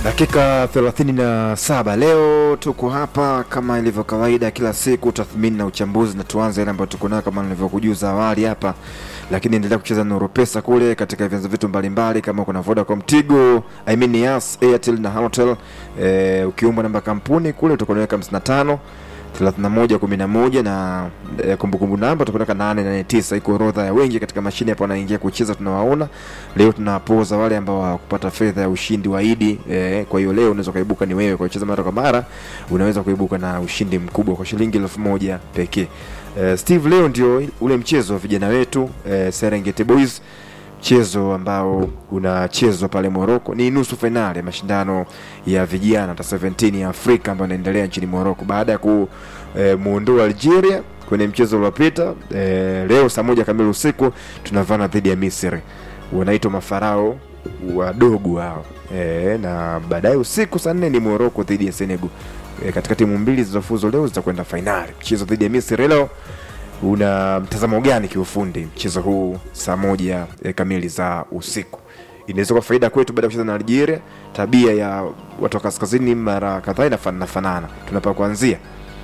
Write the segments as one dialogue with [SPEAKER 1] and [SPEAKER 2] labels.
[SPEAKER 1] Dakika 37 leo tuko hapa kama ilivyo kawaida kila siku, tathmini na uchambuzi, na tuanze ile ambayo tuko nayo kama nilivyokujuza awali hapa, lakini endelea kucheza Nuru Pesa kule katika vyanzo vitu mbalimbali, kama kuna Vodacom, Tigo, I mean Yas, Airtel na Halotel. E, ukiomba namba kampuni kule utakuwa unaweka 55 31 11 na e, kumbukumbu namba tupeleka 889 iko orodha ya wengi katika mashine hapo wanaingia kucheza tunawaona leo tunawapoza wale ambao hawakupata fedha ya ushindi wa idi e, kwa hiyo leo unaweza kuibuka ni wewe kwa kucheza mara kwa mara unaweza kuibuka na ushindi mkubwa kwa shilingi elfu moja pekee e, Steve leo ndio ule mchezo wa vijana wetu e, Serengeti Boys mchezo ambao unachezwa pale Morocco. Ni nusu fainali ya mashindano ya vijana ta 17 ya Afrika ambayo inaendelea nchini Morocco baada ya kumuondoa Algeria kwenye mchezo uliopita. E, leo saa moja kamili usiku tunavana dhidi ya Misri, wanaitwa mafarao wadogo hao e, na baadaye usiku saa nne ni Morocco dhidi ya Senegal. E, katika timu mbili zilizofuzu leo zitakwenda fainali. Mchezo dhidi ya Misri leo una mtazamo gani kiufundi mchezo huu saa moja e, kamili za usiku? Inaweza kuwa faida kwetu baada ya kucheza na Algeria. Tabia ya watu wa kaskazini mara kadhaa inafanana fanana, tunapa kuanzia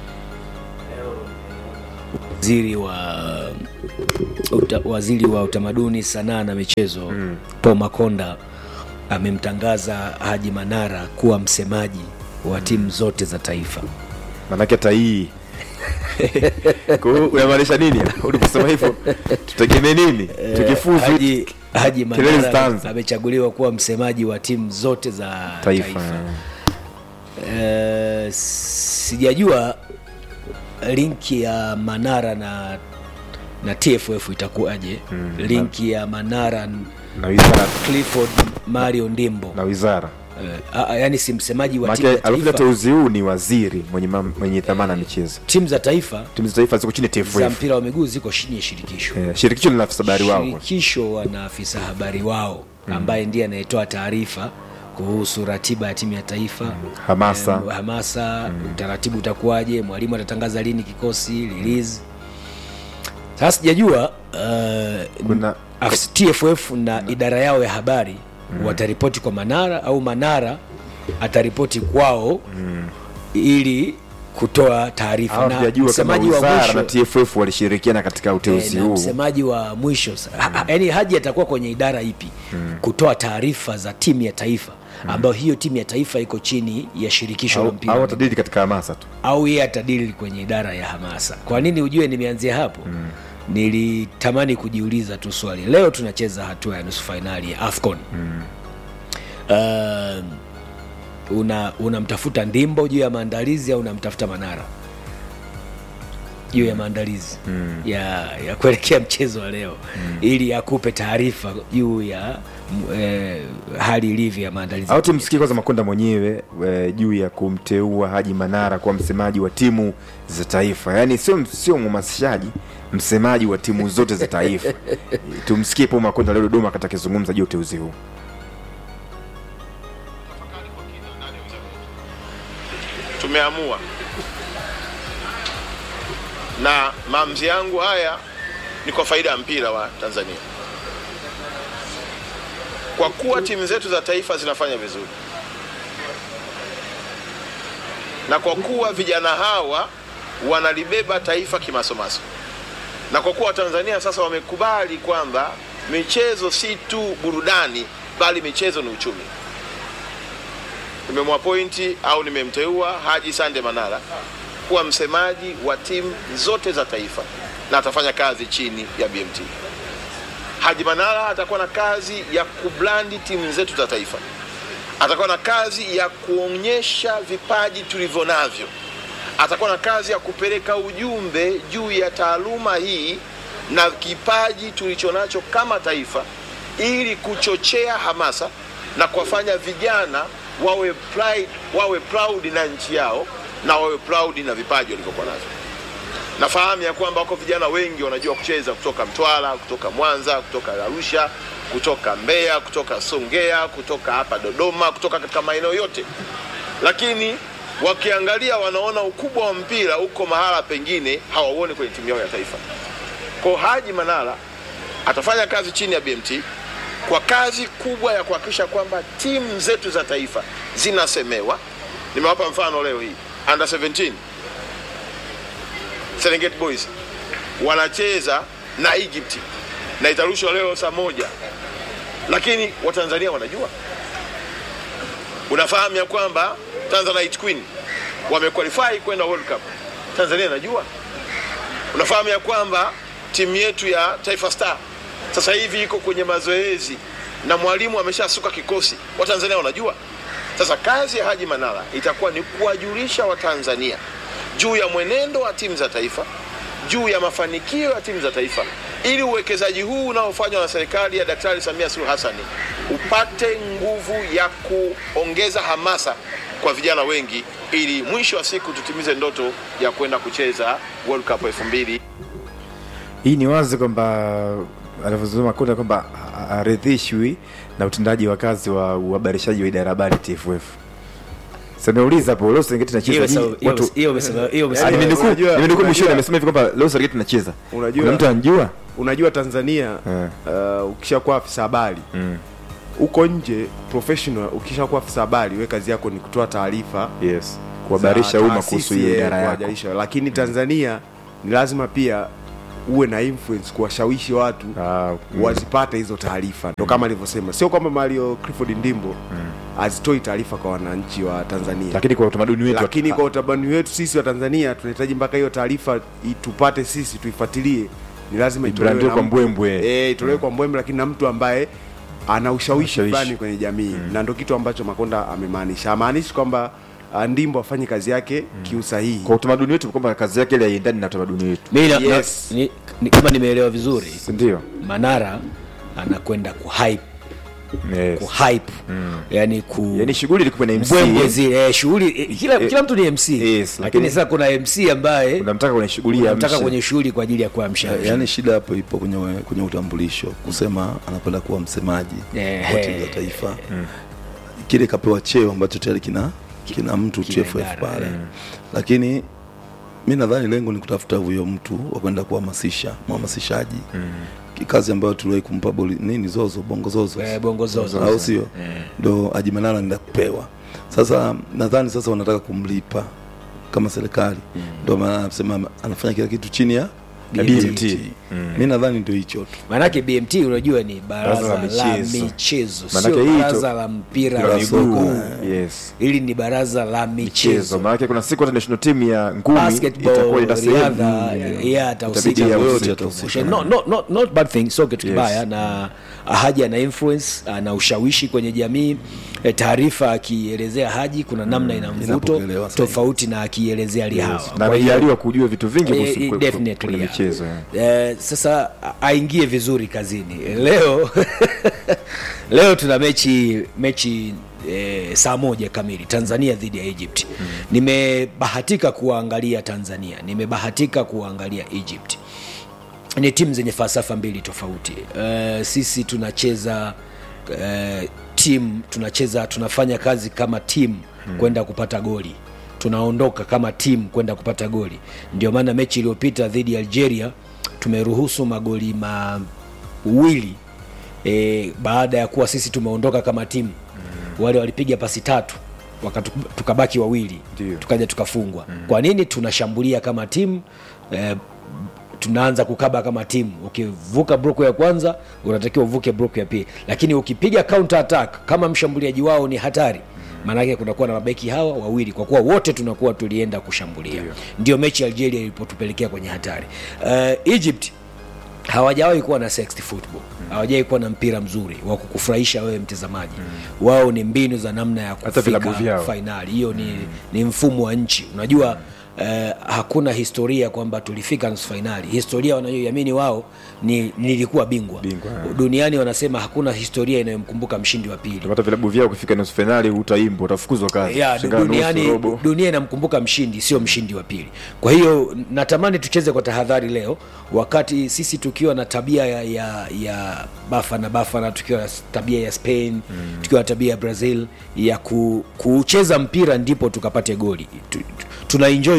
[SPEAKER 2] waziri wa uta, waziri wa utamaduni sanaa na michezo mm. Paul Makonda amemtangaza Haji Manara kuwa msemaji wa timu zote za taifa.
[SPEAKER 1] manake hata hii Kwa hiyo unamaanisha nini uliposema hivyo? Tutegemee nini tukifuzu
[SPEAKER 2] Haji, Haji
[SPEAKER 1] Kelele
[SPEAKER 2] Manara
[SPEAKER 1] zitaanza.
[SPEAKER 2] amechaguliwa kuwa msemaji wa timu zote za
[SPEAKER 1] taifa,
[SPEAKER 2] taifa. Eh, sijajua linki ya Manara na na TFF itakuwaje?
[SPEAKER 1] Mm,
[SPEAKER 2] linki ya Manara
[SPEAKER 1] na wizara
[SPEAKER 2] Clifford Mario Ndimbo
[SPEAKER 1] na wizara
[SPEAKER 2] eh, a- a- yani si msemaji wa timu
[SPEAKER 1] manake
[SPEAKER 2] za
[SPEAKER 1] alofanya
[SPEAKER 2] taifa,
[SPEAKER 1] teuzi huu ni waziri mwenye, mam- mwenye dhamana ya michezo.
[SPEAKER 2] timu za taifa
[SPEAKER 1] Timu za taifa ziko chini ya
[SPEAKER 2] za
[SPEAKER 1] TFF.
[SPEAKER 2] mpira wa miguu ziko chini ya shirikisho.
[SPEAKER 1] Eh, shirikisho lina afisa habari wao
[SPEAKER 2] Shirikisho wana afisa habari wao ambaye ndiye anayetoa taarifa kuhusu ratiba ya timu ya taifa
[SPEAKER 1] hamasa
[SPEAKER 2] Em, hamasa utaratibu utakuwaje, mwalimu atatangaza lini kikosi release. Sasa sijajua uh,
[SPEAKER 1] kuna
[SPEAKER 2] afis- TFF na idara yao ya habari wataripoti kwa Manara au Manara ataripoti kwao ili kutoa taarifa
[SPEAKER 1] hawa
[SPEAKER 2] na
[SPEAKER 1] tujajua kama
[SPEAKER 2] msemaji wa
[SPEAKER 1] wizara na
[SPEAKER 2] mwisho
[SPEAKER 1] TFF walishirikiana katika
[SPEAKER 2] eh,
[SPEAKER 1] uteuzi
[SPEAKER 2] na
[SPEAKER 1] huu.
[SPEAKER 2] msemaji wa mwisho sa- ha- ha- yaani Haji atakuwa kwenye idara ipi kutoa taarifa za timu ya taifa ambayo hiyo timu ya taifa iko chini ya shirikisho la
[SPEAKER 1] Au-
[SPEAKER 2] mpira
[SPEAKER 1] au
[SPEAKER 2] wa
[SPEAKER 1] watadili katika hamasa tu.
[SPEAKER 2] au yeye atadili kwenye idara ya hamasa. Kwa nini ujue nimeanzia hapo? Nilitamani kujiuliza tu swali. Leo tunacheza hatua ya nusu fainali ya AFCON. Uh, una unamtafuta Ndimbo juu ya maandalizi au unamtafuta Manara juu ya maandalizi ya, ya kuelekea mchezo wa leo ili akupe taarifa juu ya m- eh, hali ilivyo ya maandalizi
[SPEAKER 1] au tumsikie kwanza Makonda mwenyewe e, juu ya kumteua Haji Manara kuwa msemaji wa timu za taifa, yaani sio sio mhamasishaji, msemaji wa timu zote za taifa. Tumsikie Paul Makonda leo Dodoma wakati akizungumza juu ya uteuzi huu.
[SPEAKER 3] tumeamua na maamuzi yangu haya ni kwa faida ya mpira wa Tanzania, kwa kuwa timu zetu za taifa zinafanya vizuri na kwa kuwa vijana hawa wanalibeba taifa kimasomaso, na kwa kuwa Tanzania sasa wamekubali kwamba michezo si tu burudani, bali michezo ni uchumi nimemwapointi au nimemteua Haji Sande Manara kuwa msemaji wa timu zote za taifa na atafanya kazi chini ya BMT. Haji Manara atakuwa na kazi ya kublandi timu zetu za taifa, atakuwa na kazi ya kuonyesha vipaji tulivyo navyo, atakuwa na kazi ya kupeleka ujumbe juu ya taaluma hii na kipaji tulichonacho kama taifa, ili kuchochea hamasa na kuwafanya vijana wawe pride, wawe proud na nchi yao na wawe proud na vipaji walivyokuwa navyo. Nafahamu ya kwamba wako vijana wengi wanajua kucheza kutoka Mtwara, kutoka Mwanza, kutoka Arusha, kutoka Mbeya, kutoka Songea, kutoka hapa Dodoma, kutoka katika maeneo yote, lakini wakiangalia wanaona ukubwa wa mpira uko mahala pengine hawauoni kwenye timu yao ya taifa. Kwa Haji Manara atafanya kazi chini ya BMT kwa kazi kubwa ya kuhakikisha kwamba timu zetu za taifa zinasemewa. Nimewapa mfano leo hii under 17 Serengeti Boys wanacheza na Egypt na itarushwa leo saa moja, lakini Watanzania wanajua. Unafahamu ya kwamba Tanzanite Queen wamequalify kwenda World Cup, Tanzania inajua. Unafahamu ya kwamba timu yetu ya Taifa Star sasa hivi iko kwenye mazoezi na mwalimu ameshasuka kikosi, Watanzania wanajua. Sasa kazi ya Haji Manara itakuwa ni kuwajulisha Watanzania juu ya mwenendo wa timu za taifa, juu ya mafanikio ya timu za taifa, ili uwekezaji huu unaofanywa na serikali ya Daktari Samia Suluhu Hassan upate nguvu ya kuongeza hamasa kwa vijana wengi, ili mwisho wa siku tutimize ndoto ya kwenda kucheza World Cup 2000
[SPEAKER 1] hii ni wazi kwamba alivyozungumza Makonda kwamba aridhishwi na utendaji wa kazi wa uhabarishaji wa idara ya habari TFF. Sasa nimeuliza hapo leo Serengeti
[SPEAKER 2] Hiyo
[SPEAKER 1] nacheza
[SPEAKER 2] sawa-
[SPEAKER 1] nyinyi
[SPEAKER 2] hiyo-
[SPEAKER 1] watu
[SPEAKER 2] hiyo umesema- hiyo
[SPEAKER 1] Ah,
[SPEAKER 2] umesema-
[SPEAKER 1] nimenukuu
[SPEAKER 4] unajua-
[SPEAKER 1] nimenukuu mwishoni
[SPEAKER 4] unajua-
[SPEAKER 1] amesema hivi kwamba leo Serengeti nacheza.
[SPEAKER 4] Unajua-
[SPEAKER 1] Kuna mtu anajua?
[SPEAKER 4] unajua tanzania
[SPEAKER 1] Eh.
[SPEAKER 4] uh, ukishakuwa afisa habari huko nje professional ukishakuwa afisa habari we kazi yako ni kutoa taarifa
[SPEAKER 1] Yes. Kuhabarisha
[SPEAKER 4] za
[SPEAKER 1] umma
[SPEAKER 4] taasisi,
[SPEAKER 1] kuhusu hiyo
[SPEAKER 4] eh,
[SPEAKER 1] idara yako.
[SPEAKER 4] kuwajulisha. lakini tanzania ni lazima pia uwe na influence kuwashawishi watu
[SPEAKER 1] Ah, mm.
[SPEAKER 4] wazipate hizo taarifa ndo kama alivyosema sio kwamba mario clifford ndimbo hazitoi taarifa kwa wananchi wa tanzania
[SPEAKER 1] Lakini kwa utamaduni wetu
[SPEAKER 4] lakini
[SPEAKER 1] wa-
[SPEAKER 4] kwa utamaduni wetu sisi wa tanzania tunahitaji mpaka hiyo taarifa i- tupate sisi tuifuatilie ni lazima itolewe
[SPEAKER 1] Ibrandiwe
[SPEAKER 4] na
[SPEAKER 1] kwa
[SPEAKER 4] mtu-
[SPEAKER 1] mbwembwe.
[SPEAKER 4] eh, itolewe kwa mbwembwe lakini na mtu ambaye ana ushawishi
[SPEAKER 1] Ushawishi.
[SPEAKER 4] fulani kwenye jamii na ndo kitu ambacho makonda amemaanisha amaanishi kwamba ah, ndimbo afanye kazi yake kiusahihi
[SPEAKER 1] kwa utamaduni wetu kwamba kazi yake ile haiendani na utamaduni wetu.
[SPEAKER 2] Mimi na-
[SPEAKER 4] Yes.
[SPEAKER 2] na- ni- ni- kama nimeelewa vizuri
[SPEAKER 1] Si ndio?
[SPEAKER 2] Manara anakwenda kuhype
[SPEAKER 1] Yes.
[SPEAKER 2] kuhype yani ku
[SPEAKER 1] Yaani shughuli ilikuwa na MC.
[SPEAKER 2] mbwembwe zile eh, shughuli eh, kila,
[SPEAKER 1] Eh,
[SPEAKER 2] kila mtu ni MC
[SPEAKER 1] yes,
[SPEAKER 2] lakini
[SPEAKER 1] lakini-
[SPEAKER 2] sasa kuna MC ambaye
[SPEAKER 1] Unamtaka kwenye shughuli ya
[SPEAKER 2] unamtaka
[SPEAKER 1] mshe.
[SPEAKER 2] kwenye shughuli kwa ajili ya kuamsha
[SPEAKER 5] yaani shida hapo ipo kwenye, kwenye utambulisho kusema anakwenda kuwa msemaji
[SPEAKER 2] Eh,
[SPEAKER 5] wa timu za taifa kile kapewa cheo ambacho tayari kina kina mtu
[SPEAKER 2] kina
[SPEAKER 5] TFF
[SPEAKER 2] idara,
[SPEAKER 5] pale lakini mi nadhani lengo ni kutafuta huyo mtu wa kwenda kuhamasisha mhamasishaji kazi ambayo tuliwahi kumpa boli, nini zozo bongo zozo
[SPEAKER 2] Eh, bongo zozo.
[SPEAKER 5] au sio ndo ajimanala nenda kupewa sasa nadhani sasa wanataka kumlipa kama serikali ndo maana anasema anafanya kila kitu chini ya
[SPEAKER 1] Ya
[SPEAKER 5] BMT.
[SPEAKER 1] BMT.
[SPEAKER 5] mi nadhani ndio hicho tu
[SPEAKER 2] maanake BMT unajua ni baraza
[SPEAKER 1] Baraza la
[SPEAKER 2] la
[SPEAKER 1] michezo.
[SPEAKER 2] michezo
[SPEAKER 1] Maanake
[SPEAKER 2] sio
[SPEAKER 1] hii
[SPEAKER 2] baraza
[SPEAKER 1] to-
[SPEAKER 2] la mpira
[SPEAKER 1] la
[SPEAKER 2] wa
[SPEAKER 1] miguu.
[SPEAKER 2] soka
[SPEAKER 1] Yes.
[SPEAKER 2] hili ni baraza la
[SPEAKER 1] Michezo.
[SPEAKER 2] michezo
[SPEAKER 1] Maana kuna siku hata national team ya ngumi itakuwa
[SPEAKER 2] basketball
[SPEAKER 1] ina sehemu
[SPEAKER 2] riadha
[SPEAKER 1] Mm.
[SPEAKER 2] yeah, atahusika
[SPEAKER 1] Itabidi
[SPEAKER 2] kwa
[SPEAKER 1] ahusike.
[SPEAKER 2] yote atahusika. No, no, no, not bad thing sio kitu
[SPEAKER 1] Yes.
[SPEAKER 2] kibaya na haji ana influence ana ushawishi kwenye jamii Eh, taarifa akielezea haji kuna namna ina mvuto
[SPEAKER 5] Inapokelewa sahihi.
[SPEAKER 2] tofauti na akielezea lihawa
[SPEAKER 1] na
[SPEAKER 2] Kwa hiyo-
[SPEAKER 1] amejaliwa kujua vitu vingi
[SPEAKER 2] Eh,
[SPEAKER 1] kuhusu
[SPEAKER 2] eh,
[SPEAKER 1] kwe-
[SPEAKER 2] definitely,
[SPEAKER 1] kwenye
[SPEAKER 2] yeah.
[SPEAKER 1] michezo yeah.
[SPEAKER 2] Eh, sasa a- aingie vizuri kazini leo leo tuna mechi mechi eh, saa moja kamili tanzania dhidi ya egypt nimebahatika kuwaangalia tanzania nimebahatika kuwaangalia egypt ni timu zenye falsafa mbili tofauti uh, sisi tunacheza uh, timu tunacheza tunafanya kazi kama timu hmm. kwenda kupata goli tunaondoka kama timu kwenda kupata goli ndio maana mechi iliyopita dhidi ya algeria tumeruhusu magoli mawili e, baada ya kuwa sisi tumeondoka kama timu mm. wale walipiga pasi tatu wakatu, tukabaki wawili
[SPEAKER 1] Ndio.
[SPEAKER 2] tukaja tukafungwa mm. kwa nini tunashambulia kama timu e, tunaanza kukaba kama timu ukivuka broko ya kwanza unatakiwa uvuke broko ya pili lakini ukipiga counter attack kama mshambuliaji wao ni hatari maanake kunakuwa na mabeki hawa wawili kwa kuwa wote tunakuwa tulienda kushambulia ndio mechi ya algeria ilipotupelekea kwenye hatari uh, egypt hawajawahi kuwa na sexy football hawajawahi kuwa na mpira mzuri wa kukufurahisha wewe mtazamaji wao ni mbinu za namna ya
[SPEAKER 1] Hata vilabu
[SPEAKER 2] kufika
[SPEAKER 1] vyao.
[SPEAKER 2] fainali hiyo ni, ni mfumo wa nchi unajua eh, hakuna historia kwamba tulifika nusu fainali historia wanayoiamini wao ni nilikuwa bingwa,
[SPEAKER 1] Bingwa, eh.
[SPEAKER 2] duniani wanasema hakuna historia inayomkumbuka mshindi wa pili
[SPEAKER 1] hata vilabu vyao kufika nusu fainali utaimba utafukuzwa kazi
[SPEAKER 2] ya,
[SPEAKER 1] Shingana nusu,
[SPEAKER 2] duniani
[SPEAKER 1] robo.
[SPEAKER 2] dunia inamkumbuka mshindi sio mshindi wa pili kwa hiyo natamani tucheze kwa tahadhari leo wakati sisi tukiwa na tabia ya, ya, ya bafana bafana tukiwa na tabia ya spain mm. tukiwa na tabia ya brazil ya ku, kucheza mpira ndipo tukapate goli tu, tu, tuna enjoy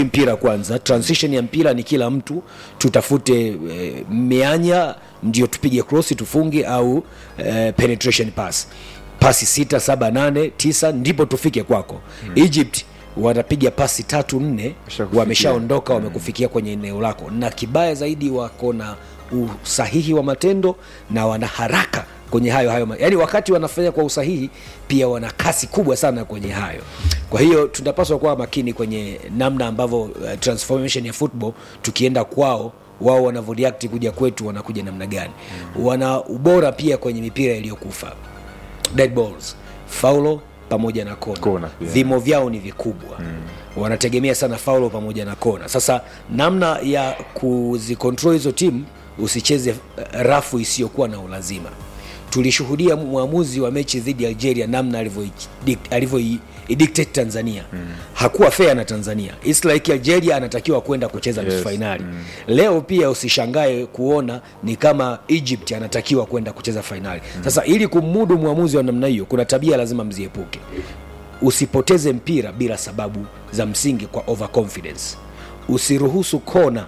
[SPEAKER 2] mpira kwanza transition ya mpira ni kila mtu tutafute e, mianya ndio tupige cross tufunge au e, penetration pass pasi sita saba nane tisa ndipo tufike kwako hmm. egypt wanapiga pasi tatu nne
[SPEAKER 1] Washakufikia.
[SPEAKER 2] wameshaondoka wamekufikia kwenye eneo lako na kibaya zaidi wako na usahihi wa matendo na wana haraka kwenye hayo hayo yaani wakati wanafanya kwa usahihi pia wana kasi kubwa sana kwenye hayo kwa hiyo tunapaswa kuwa makini kwenye namna ambavyo uh, transformation ya football tukienda kwao wao wanavyoreact kuja kwetu wanakuja namna gani wana ubora pia kwenye mipira iliyokufa dead balls faulo pamoja na kona,
[SPEAKER 1] Kona pia.
[SPEAKER 2] vimo vyao ni vikubwa mm. wanategemea sana faulo pamoja na kona sasa namna ya kuzikontrol hizo timu usicheze eh, rafu isiyokuwa na ulazima tulishuhudia mwamuzi wa mechi dhidi ya algeria namna alivyoidict- alivyoidictate tanzania mm. hakuwa fair na tanzania It's like algeria anatakiwa kwenda kucheza nusu
[SPEAKER 1] Yes.
[SPEAKER 2] fainali mm. leo pia usishangae kuona ni kama egypt anatakiwa kwenda kucheza fainali mm. sasa ili kumudu mwamuzi wa namna hiyo kuna tabia lazima mziepuke usipoteze mpira bila sababu za msingi kwa overconfidence usiruhusu kona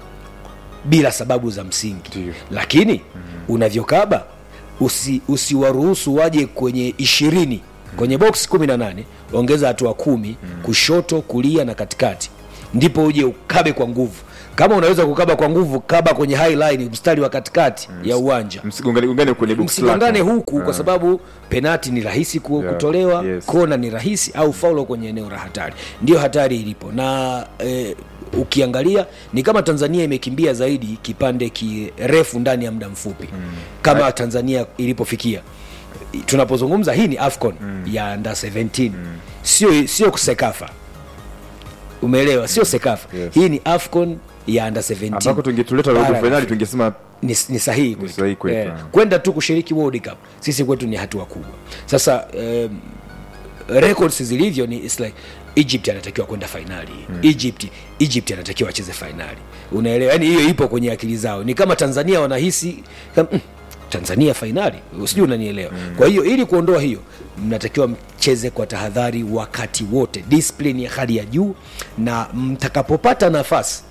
[SPEAKER 2] bila sababu za msingi
[SPEAKER 1] Ndiyo.
[SPEAKER 2] lakini mm-hmm. unavyokaba usi, usiwaruhusu waje kwenye ishirini kwenye box kumi na nane ongeza hatua kumi kushoto kulia na katikati ndipo uje ukabe kwa nguvu kama unaweza kukaba kwa nguvu kaba kwenye high line mstari wa katikati ya uwanja
[SPEAKER 1] msigongane gongane kwenye box
[SPEAKER 2] msigongane
[SPEAKER 1] lako.
[SPEAKER 2] huku kwa sababu penati ni rahisi ku,
[SPEAKER 1] Yeah,
[SPEAKER 2] kutolewa
[SPEAKER 1] yes.
[SPEAKER 2] kona ni rahisi au faulo kwenye eneo la hatari ndio hatari ilipo na eh, ukiangalia ni kama tanzania imekimbia zaidi kipande kirefu ndani ya muda mfupi mm. kama tanzania ilipofikia tunapozungumza hii ni afcon mm. ya under 17 mm. sio sio sekafa umeelewa sio sekafa
[SPEAKER 1] Yes.
[SPEAKER 2] hii ni afcon ya under 17
[SPEAKER 1] ambako tungetuleta robo
[SPEAKER 2] Bara la
[SPEAKER 1] fainali
[SPEAKER 2] Afrika
[SPEAKER 1] tungesema
[SPEAKER 2] ni, ni sahihi kwetu.
[SPEAKER 1] sahihi kwetu,
[SPEAKER 2] Eh,
[SPEAKER 1] ah.
[SPEAKER 2] kwenda tu kushiriki World Cup sisi kwetu ni hatua kubwa sasa um, records zilivyo ni it's like egypt anatakiwa kwenda fainali mm. egypt egypt anatakiwa acheze fainali unaelewa yani hiyo ipo kwenye akili zao ni kama tanzania wanahisi kama, mm, tanzania fainali sijui unanielewa mm. kwa hiyo ili kuondoa hiyo mnatakiwa mcheze kwa tahadhari wakati wote discipline ya hali ya juu na mtakapopata nafasi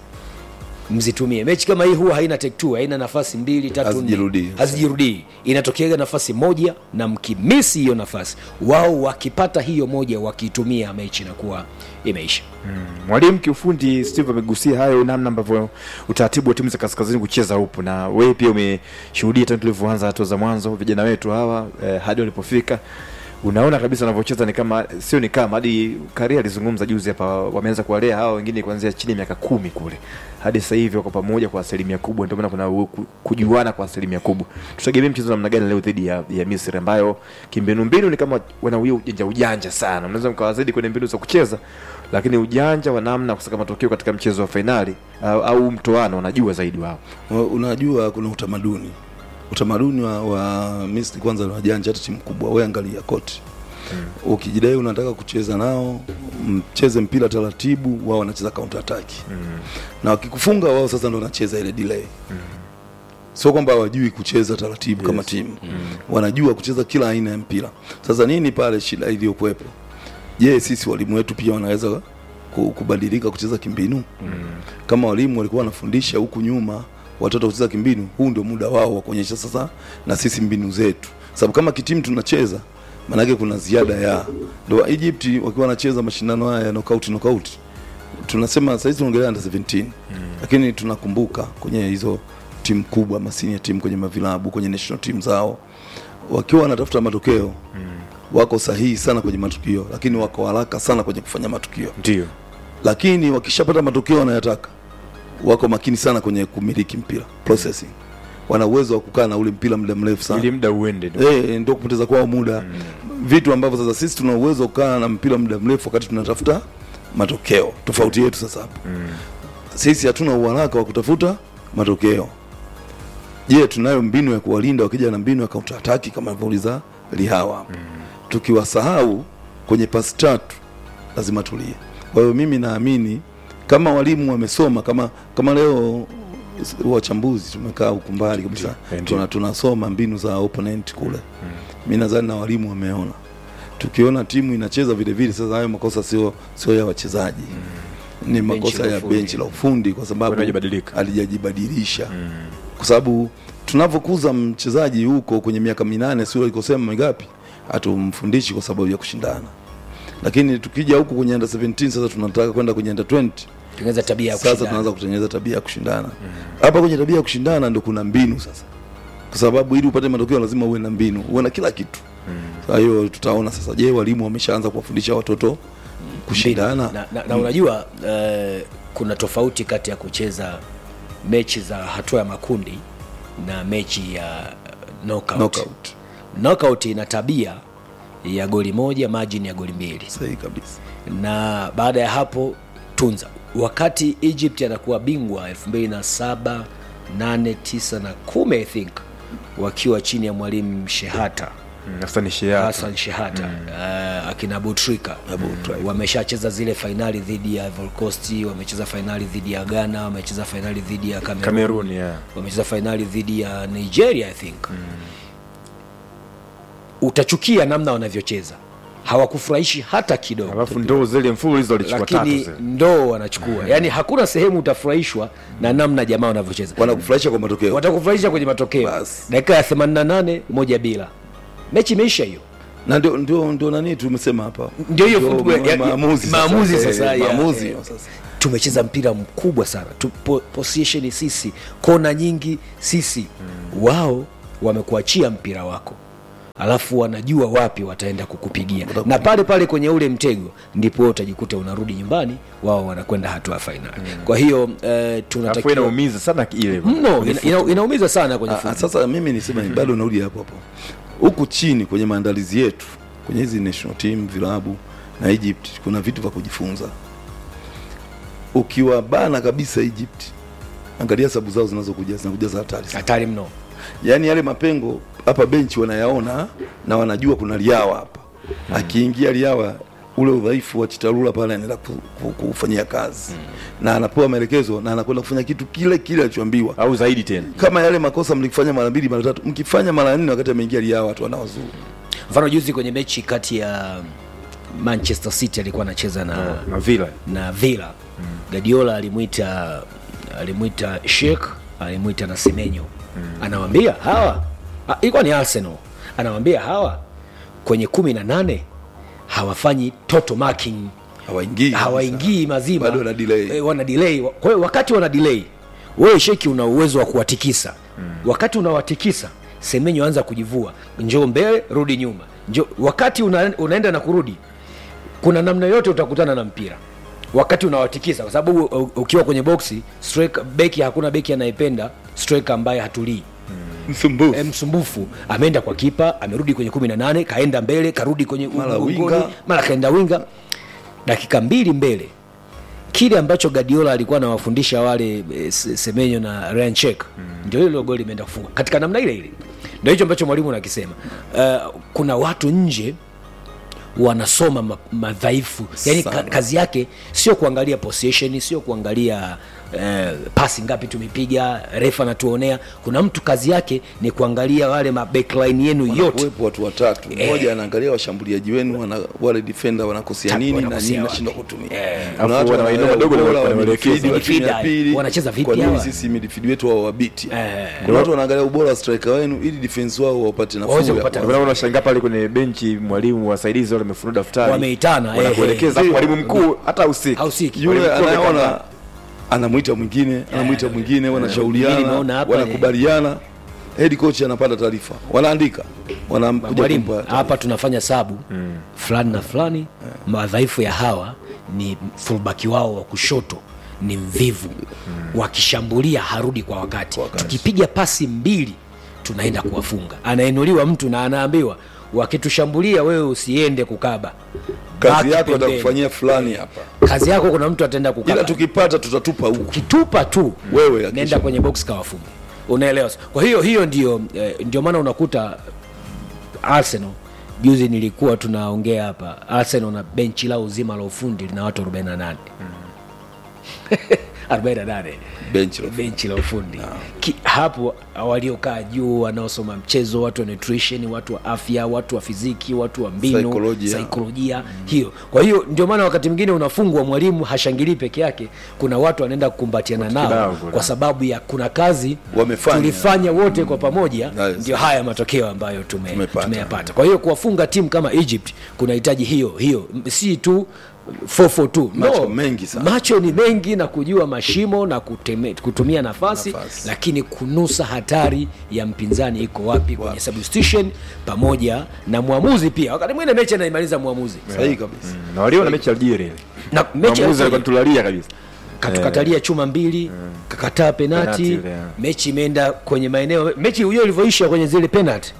[SPEAKER 2] mzitumie mechi kama hii huwa haina take two haina nafasi mbili tatu nne.
[SPEAKER 5] Hazijirudii.
[SPEAKER 2] hazijirudii inatokeaga nafasi moja na mkimisi hiyo nafasi wao wakipata hiyo moja wakiitumia mechi inakuwa imeisha
[SPEAKER 1] mwalimu kiufundi steve amegusia hayo namna ambavyo utaratibu wa timu za kaskazini kucheza upo na wewe pia umeshuhudia tangu tulivyoanza hatua za mwanzo vijana wetu hawa eh, hadi walipofika unaona kabisa wanavyocheza ni kama sio ni kama hadi karia alizungumza juzi hapa wameanza kuwalea hawa wengine kuanzia chini ya miaka kumi kule hadi sasa hivi wako pamoja kwa asilimia kubwa ndio maana kuna u- ku- kujuana kwa asilimia kubwa tutegemee mchezo namna gani leo dhidi ya, ya misri ambayo kimbinu mbinu ni kama wana huyo ujanja ujanja sana mnaweza mkawazidi kwenye mbinu za kucheza lakini ujanja wa namna kusaka matokeo katika mchezo wa fainali au, au mtoano wanajua zaidi wao
[SPEAKER 5] Wa- unajua kuna utamaduni utamaduni wa, wa Misri kwanza ni wajanja hata timu kubwa we angalia kote mm. ukijidai unataka kucheza nao mcheze mpira taratibu wao wanacheza counter attack mm. na wakikufunga wao sasa ndo wanacheza ile delay mm. sio kwamba hawajui kucheza taratibu yes. kama timu mm. wanajua kucheza kila aina ya mpira sasa nini pale shida iliyokuwepo je sisi walimu wetu pia wanaweza ku- kubadilika kucheza kimbinu mm. kama walimu walikuwa wanafundisha huku nyuma watoto kucheza kimbinu huu ndio muda wao wa kuonyesha sasa na sisi mbinu zetu sababu kama kitimu tunacheza maanake kuna ziada ya ndo Egypt wakiwa wanacheza mashindano haya ya knockout knockout tunasema sasa hizi tunaongelea under 17 mm. lakini tunakumbuka kwenye hizo timu kubwa masini timu kwenye mavilabu kwenye national team zao wakiwa wanatafuta matokeo mm. wako sahihi sana kwenye matukio lakini wako haraka sana kwenye kufanya matukio
[SPEAKER 1] ndio
[SPEAKER 5] lakini wakishapata matokeo wanayotaka wako makini sana kwenye kumiliki mpira processing wana uwezo wa kukaa na ule mpira muda mrefu sana
[SPEAKER 1] ili muda uende ndio.
[SPEAKER 5] Eh, ndio kupoteza kwao muda mm. vitu ambavyo sasa sisi tuna uwezo wa kukaa na mpira muda mrefu wakati tunatafuta matokeo tofauti yetu sasa hapo mm. sisi hatuna uharaka wa kutafuta matokeo je tunayo mbinu ya kuwalinda wakija na mbinu ya counter attack kama alivyouliza lihawa hapo mm. tukiwasahau kwenye pasi tatu lazima tulie kwa hiyo mimi naamini kama walimu wamesoma kama kama leo s- wachambuzi tumekaa huku mbali kabisa
[SPEAKER 1] Ndio.
[SPEAKER 5] tuna, tunasoma mbinu za opponent kule mm. mi nadhani na walimu wameona tukiona timu inacheza vile vile sasa hayo makosa sio sio ya wachezaji mm. ni
[SPEAKER 2] Benchi
[SPEAKER 5] makosa
[SPEAKER 2] la
[SPEAKER 5] ya
[SPEAKER 2] ufundi.
[SPEAKER 5] benchi la ufundi kwa sababu
[SPEAKER 1] Hajabadilika.
[SPEAKER 5] alijajibadilisha kwa sababu tunavyokuza mchezaji huko kwenye miaka minane sio alikosema mingapi hatumfundishi kwa sababu ya kushindana lakini tukija huku kwenye under 17 sasa tunataka kwenda kwenye under 20
[SPEAKER 2] tengeneza tabia ya
[SPEAKER 5] sasa
[SPEAKER 2] kushindana.
[SPEAKER 5] tunaanza kutengeneza tabia ya kushindana hapa kwenye tabia ya kushindana ndo kuna mbinu sasa kwa sababu ili upate matokeo lazima uwe na mbinu uwe na kila kitu kwa hiyo tutaona sasa je walimu wameshaanza kuwafundisha watoto kushindana
[SPEAKER 2] na, na, na unajua uh, kuna tofauti kati ya kucheza mechi za hatua ya makundi na mechi ya knockout.
[SPEAKER 5] knockout
[SPEAKER 2] Knockout ina tabia ya goli moja margin ya goli mbili
[SPEAKER 5] sahihi kabisa
[SPEAKER 2] na baada ya hapo tunza wakati egypt anakuwa bingwa 2007 8 9 na 10 i think wakiwa chini ya mwalimu shehata
[SPEAKER 1] Mm, Hassan Shehata.
[SPEAKER 2] Hassan Shehata uh, akina Butrika wameshacheza zile fainali dhidi ya Ivory Coast, wamecheza fainali dhidi ya Ghana, wamecheza fainali dhidi ya Cameroon,
[SPEAKER 1] Cameroon, yeah.
[SPEAKER 2] wamecheza fainali dhidi ya Nigeria I think utachukia namna wanavyocheza, hawakufurahishi hata kidogo
[SPEAKER 1] alafu ndoo zile mfululizo walichukua tatu
[SPEAKER 2] lakini
[SPEAKER 1] zile.
[SPEAKER 2] ndoo wanachukua yani hakuna sehemu utafurahishwa na namna jamaa wanavyocheza
[SPEAKER 5] wanakufurahisha kwa matokeo
[SPEAKER 2] watakufurahisha kwenye matokeo
[SPEAKER 5] Basi.
[SPEAKER 2] dakika ya 88 moja bila mechi imeisha hiyo
[SPEAKER 5] na ndio ndio ndio nani tumesema hapa
[SPEAKER 2] Ndio hiyo
[SPEAKER 5] Ndio
[SPEAKER 2] football ya-
[SPEAKER 5] maamuzi sasa.
[SPEAKER 2] maamuzi
[SPEAKER 5] Eh,
[SPEAKER 2] sasa, ya,
[SPEAKER 5] maamuzi
[SPEAKER 2] eh.
[SPEAKER 5] sasa
[SPEAKER 2] tumecheza mpira mkubwa sana tu, po, position sisi kona nyingi sisi wao wamekuachia mpira wako alafu wanajua wapi wataenda kukupigia na pale pale kwenye ule mtego ndipo wewe utajikuta unarudi nyumbani wao wanakwenda hatua ya fainali kwa hiyo eh,
[SPEAKER 1] alafu
[SPEAKER 2] tunatakiwa
[SPEAKER 1] inaumiza sana ile
[SPEAKER 2] mno ina, ina, inaumiza sana kwenye
[SPEAKER 5] Ah, ah,
[SPEAKER 2] football.
[SPEAKER 5] sasa mimi nisema ni bado narudi hapo hapo huku chini kwenye maandalizi yetu kwenye hizi national team vilabu na Egypt kuna vitu vya kujifunza ukiwa bana kabisa Egypt angalia sabu zao zinazokuja zinakuja za hatari sana
[SPEAKER 2] hatari mno
[SPEAKER 5] yaani yale mapengo hapa benchi wanayaona na wanajua kuna liawa hapa akiingia liawa ule udhaifu wa chitarula pale anaenda ku- ku- kufanyia kazi na anapewa maelekezo na anakwenda kufanya kitu kile kile alichoambiwa
[SPEAKER 1] au zaidi tena
[SPEAKER 5] kama yale makosa mlikifanya mara mbili mara tatu mkifanya mara nne wakati ameingia liawa watu wanawazuru
[SPEAKER 2] mfano juzi kwenye mechi kati ya manchester city alikuwa anacheza na,
[SPEAKER 1] na vila
[SPEAKER 2] na villa mm. gadiola alimwita alimwita shek alimwita na semenyo mm. anawambia hawa ah, ilikuwa ni arsenal anawambia hawa kwenye kumi na nane hawafanyi total marking
[SPEAKER 5] hawaingii
[SPEAKER 2] hawaingii mazima
[SPEAKER 5] Bado wana delay.
[SPEAKER 2] e, wana delay kwa hiyo wakati wana delay wewe sheki una uwezo wa kuwatikisa mm. wakati unawatikisa semenyo anza kujivua njoo mbele rudi nyuma njoo wakati una, unaenda na kurudi kuna namna yote utakutana na mpira wakati unawatikisa kwa sababu u- ukiwa kwenye boksi striker beki hakuna beki anayependa striker ambaye hatulii
[SPEAKER 5] msumbufu
[SPEAKER 2] e, msumbufu ameenda kwa kipa amerudi kwenye kumi na nane kaenda mbele karudi kwenye
[SPEAKER 5] Mara
[SPEAKER 2] mgongoni,
[SPEAKER 5] winga.
[SPEAKER 2] mara kaenda winga dakika mbili mbele kile ambacho Guardiola alikuwa anawafundisha wale e, Se- Semenyo na Ryan Check mm. ndio hilo goli imeenda kufunga katika namna ile ile ndio hicho ambacho mwalimu anakisema uh, kuna watu nje wanasoma ma- madhaifu yani ka,
[SPEAKER 5] Sana.
[SPEAKER 2] kazi yake sio kuangalia possession sio kuangalia eh, pasi ngapi tumepiga refa anatuonea kuna mtu kazi yake ni kuangalia wale ma backline yenu yote
[SPEAKER 5] wanakuwepo watu watatu
[SPEAKER 2] Eh.
[SPEAKER 5] mmoja anaangalia washambuliaji wenu wana, wale defender wanakosea
[SPEAKER 2] Ta-
[SPEAKER 5] nini na
[SPEAKER 2] wanakosea
[SPEAKER 5] nini
[SPEAKER 2] wapi.
[SPEAKER 5] nashindwa kutumia
[SPEAKER 2] Eh.
[SPEAKER 5] Kuna
[SPEAKER 1] Alafu
[SPEAKER 5] watu
[SPEAKER 1] wana
[SPEAKER 5] wanaelewa
[SPEAKER 1] maeneo madogo
[SPEAKER 5] ubora wa
[SPEAKER 1] wanaelekeza.
[SPEAKER 5] midfield wa timu ya
[SPEAKER 2] Midfield,
[SPEAKER 5] pili.
[SPEAKER 2] wanacheza vipi
[SPEAKER 5] Kwa nini
[SPEAKER 2] hawa?
[SPEAKER 5] sisi midfield wetu wao wabiti
[SPEAKER 2] Eh.
[SPEAKER 5] kuna watu wanaangalia ubora wa striker wenu ili defense wao wapate nafuu
[SPEAKER 2] Waweze
[SPEAKER 5] ya
[SPEAKER 2] kupata
[SPEAKER 5] kwanza.
[SPEAKER 1] Ndio maana unashangaa pale kwenye benchi mwalimu wasaidizi wale wamefunua daftari
[SPEAKER 2] Wameitana, eh,
[SPEAKER 1] wanakuelekeza
[SPEAKER 2] eh.
[SPEAKER 1] afu mwalimu mkuu hata usiki
[SPEAKER 2] hausiki
[SPEAKER 5] yule
[SPEAKER 1] Mwalimu mkuu
[SPEAKER 5] anayeona
[SPEAKER 1] amekaa
[SPEAKER 5] anamwita mwingine anamwita mwingine
[SPEAKER 2] Mimi
[SPEAKER 5] wanashauriana
[SPEAKER 2] nimeona hapa,
[SPEAKER 5] wanakubaliana head coach anapata taarifa wanaandika wanakuja
[SPEAKER 2] mwalimu
[SPEAKER 5] kumpa
[SPEAKER 2] hapa tunafanya sabu mm. fulani na fulani madhaifu ya hawa ni fulbaki wao wa kushoto ni mvivu mm. wakishambulia harudi kwa wakati.
[SPEAKER 5] wakati.
[SPEAKER 2] tukipiga pasi mbili tunaenda kuwafunga anainuliwa mtu na anaambiwa wakitushambulia wewe usiende kukaba
[SPEAKER 5] kazi
[SPEAKER 2] Baki
[SPEAKER 5] yako
[SPEAKER 2] pembeni.
[SPEAKER 5] atakufanyia fulani hapa
[SPEAKER 2] kazi yako kuna mtu ataenda
[SPEAKER 5] ila
[SPEAKER 2] kukaba
[SPEAKER 5] tukipata tutatupa huku
[SPEAKER 2] ukitupa tu
[SPEAKER 5] Wewe hakikisha.
[SPEAKER 2] nenda kwenye box kawafunga unaelewa kwa hiyo hiyo ndio eh, ndio maana unakuta arsenal juzi nilikuwa tunaongea hapa arsenal na benchi lao zima la ufundi lina watu 48 48
[SPEAKER 5] benchi la
[SPEAKER 2] benchi la ufundi Ki, hapo waliokaa juu wanaosoma mchezo watu wa nutrition watu wa afya watu wa fiziki watu wa mbinu
[SPEAKER 5] Saikolojia.
[SPEAKER 2] saikolojia hiyo kwa hiyo ndio maana wakati mwingine unafungwa mwalimu hashangilii peke yake kuna watu wanaenda kukumbatiana
[SPEAKER 1] kibao
[SPEAKER 2] nao
[SPEAKER 1] kuna.
[SPEAKER 2] kwa sababu ya kuna kazi
[SPEAKER 5] Wamefanya.
[SPEAKER 2] tulifanya wote kwa pamoja
[SPEAKER 5] Yes.
[SPEAKER 2] ndio haya matokeo ambayo tume,
[SPEAKER 5] Tumepata.
[SPEAKER 2] tumeyapata kwa hiyo kuwafunga timu kama egypt kunahitaji hiyo hiyo M- si tu 442
[SPEAKER 5] Macho mengi sana.
[SPEAKER 2] macho ni mengi na kujua mashimo na kuteme, kutumia nafasi,
[SPEAKER 5] Nafasi.
[SPEAKER 2] lakini kunusa hatari ya mpinzani iko wapi kwenye substitution pamoja na mwamuzi pia wakati mwingine mechi anaimaliza mwamuzi
[SPEAKER 5] sahihi kabisa
[SPEAKER 1] na waliona mechi ya Algeria ile
[SPEAKER 2] na mechi
[SPEAKER 1] mwamuzi
[SPEAKER 2] ya-
[SPEAKER 1] alikuwa tulalia kabisa
[SPEAKER 2] katukatalia chuma mbili kakataa penati
[SPEAKER 1] Penati ile, yeah.
[SPEAKER 2] mechi imeenda kwenye maeneo mechi hiyo ilivyoisha kwenye zile penati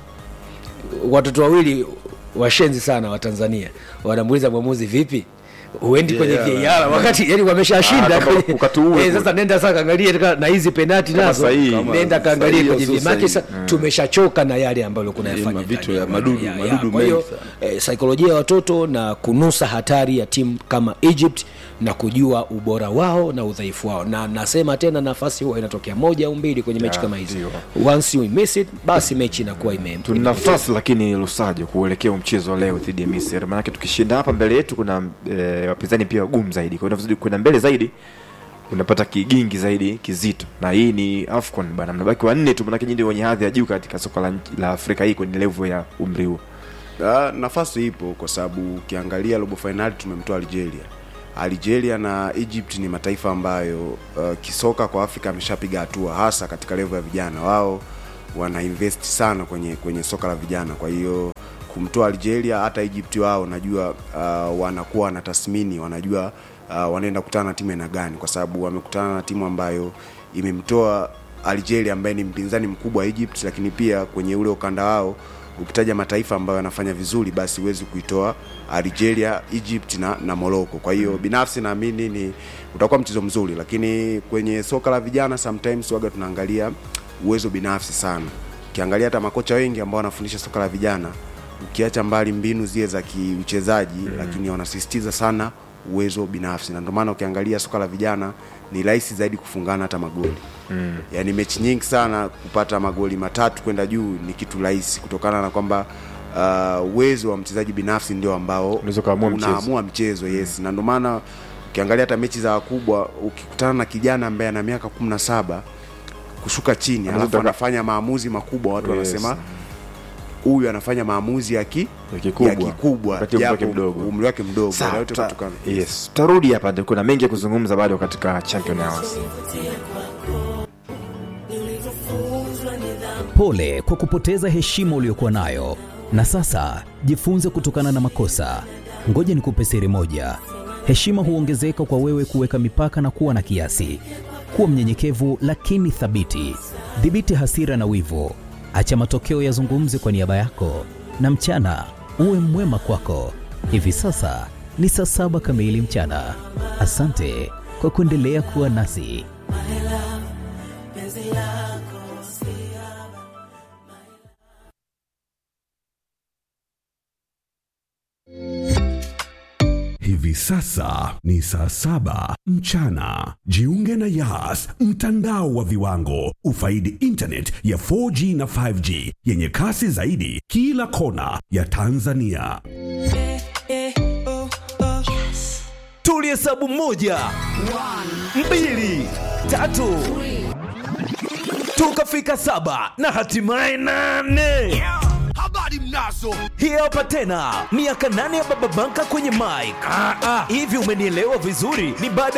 [SPEAKER 2] watoto wawili washenzi sana wa tanzania wanamuuliza mwamuzi vipi uendi kwenye
[SPEAKER 5] Yeah,
[SPEAKER 2] VAR wakati yani wameshashinda
[SPEAKER 1] Ah, kama
[SPEAKER 2] kwenye-
[SPEAKER 1] ukatuue
[SPEAKER 2] Eh,
[SPEAKER 1] kule.
[SPEAKER 2] sasa nenda sasa kaangalie tena na hizi penati nazo
[SPEAKER 1] sahihi.
[SPEAKER 5] Kama
[SPEAKER 2] nenda kaangalie
[SPEAKER 5] sahihi
[SPEAKER 2] kwenye
[SPEAKER 5] au sio
[SPEAKER 2] VAR Maana
[SPEAKER 5] sahihi.
[SPEAKER 2] sasa tumeshachoka na yale ambayo kuna
[SPEAKER 5] Ni
[SPEAKER 2] yafanya
[SPEAKER 5] mavitu
[SPEAKER 2] ndani
[SPEAKER 5] ya madudu-
[SPEAKER 2] ya- ya-
[SPEAKER 5] madudu
[SPEAKER 2] kwa hiyo
[SPEAKER 5] mengi sana.
[SPEAKER 2] eh, saikolojia ya watoto na kunusa hatari ya timu kama Egypt na kujua ubora wao na udhaifu wao, na nasema tena, nafasi huwa inatokea moja au mbili kwenye mechi
[SPEAKER 1] Ya,
[SPEAKER 2] kama hizi.
[SPEAKER 1] ndio.
[SPEAKER 2] Once you miss it, basi mechi inakuwa ime
[SPEAKER 1] tuna nafasi lakini Lusajo kuelekea mchezo wa leo dhidi ya Misri, maanake tukishinda hapa mbele yetu kuna e, wapinzani pia wagumu zaidi, kwa hiyo unavyozidi kwenda mbele zaidi unapata kigingi zaidi kizito, na hii ni AFCON bana, mnabaki wanne tu, maanake nyinyi ndio wenye hadhi ya juu katika soka la, nchi- la Afrika hii kwenye level ya umri huu.
[SPEAKER 4] Ah, nafasi ipo kwa sababu ukiangalia robo fainali tumemtoa Algeria. Algeria na Egypt ni mataifa ambayo uh, kisoka kwa Afrika ameshapiga hatua hasa katika level ya vijana. Wao wana invest sana kwenye kwenye soka la vijana, kwa hiyo kumtoa Algeria, hata Egypt wao najua uh, wanakuwa wanatathmini, wanajua uh, wanaenda kukutana na timu aina gani, kwa sababu wamekutana na timu ambayo imemtoa Algeria ambaye ni mpinzani mkubwa wa Egypt, lakini pia kwenye ule ukanda wao ukitaja mataifa ambayo yanafanya vizuri basi huwezi kuitoa Algeria, Egypt na, na Morocco. Kwa hiyo binafsi naamini ni utakuwa mchezo mzuri, lakini kwenye soka la vijana sometimes waga tunaangalia uwezo binafsi sana. Ukiangalia hata makocha wengi ambao wanafundisha soka la vijana, ukiacha mbali mbinu zile za kiuchezaji mm. lakini wanasisitiza sana uwezo binafsi, na ndio maana ukiangalia soka la vijana ni rahisi zaidi kufungana hata magoli mm. yaani mechi nyingi sana kupata magoli matatu kwenda juu ni kitu rahisi kutokana na kwamba uh, uwezo wa mchezaji binafsi ndio ambao
[SPEAKER 1] Unaweza ukaamua mchezo.
[SPEAKER 4] unaamua mchezo yes na ndio maana ukiangalia hata mechi za wakubwa ukikutana na kijana ambaye ana miaka kumi na saba kushuka chini
[SPEAKER 1] Anaweza
[SPEAKER 4] alafu
[SPEAKER 1] taka-
[SPEAKER 4] anafanya maamuzi makubwa watu
[SPEAKER 1] Yes.
[SPEAKER 4] wanasema huyu anafanya maamuzi ya ki
[SPEAKER 1] Ya kikubwa.
[SPEAKER 4] ya kikubwa
[SPEAKER 1] Wakati umri wake
[SPEAKER 4] japo
[SPEAKER 1] mdogo.
[SPEAKER 4] umri wake mdogo
[SPEAKER 1] Sawa,
[SPEAKER 4] na yote
[SPEAKER 1] ta-
[SPEAKER 4] kutokana
[SPEAKER 1] yes, tarudi hapa, ndio kuna mengi ya kuzungumza bado katika Champion Hours.
[SPEAKER 6] Pole kwa kupoteza heshima uliyokuwa nayo, na sasa jifunze kutokana na makosa. Ngoja nikupe siri moja: heshima huongezeka kwa wewe kuweka mipaka na kuwa na kiasi. Kuwa mnyenyekevu lakini thabiti. Dhibiti hasira na wivu, acha matokeo yazungumze kwa niaba yako, na mchana uwe mwema kwako. Hivi sasa ni saa saba kamili mchana. Asante kwa kuendelea kuwa nasi.
[SPEAKER 7] Hivi sasa ni saa saba mchana. Jiunge na Yas, mtandao wa viwango. Ufaidi internet ya 4G na 5G yenye kasi zaidi kila kona ya Tanzania.
[SPEAKER 6] tulihesabu moja mbili tatu tukafika saba na hatimaye nane habari mnazo hii hapa tena miaka nane ya baba banka kwenye mike hivi umenielewa vizuri ni baada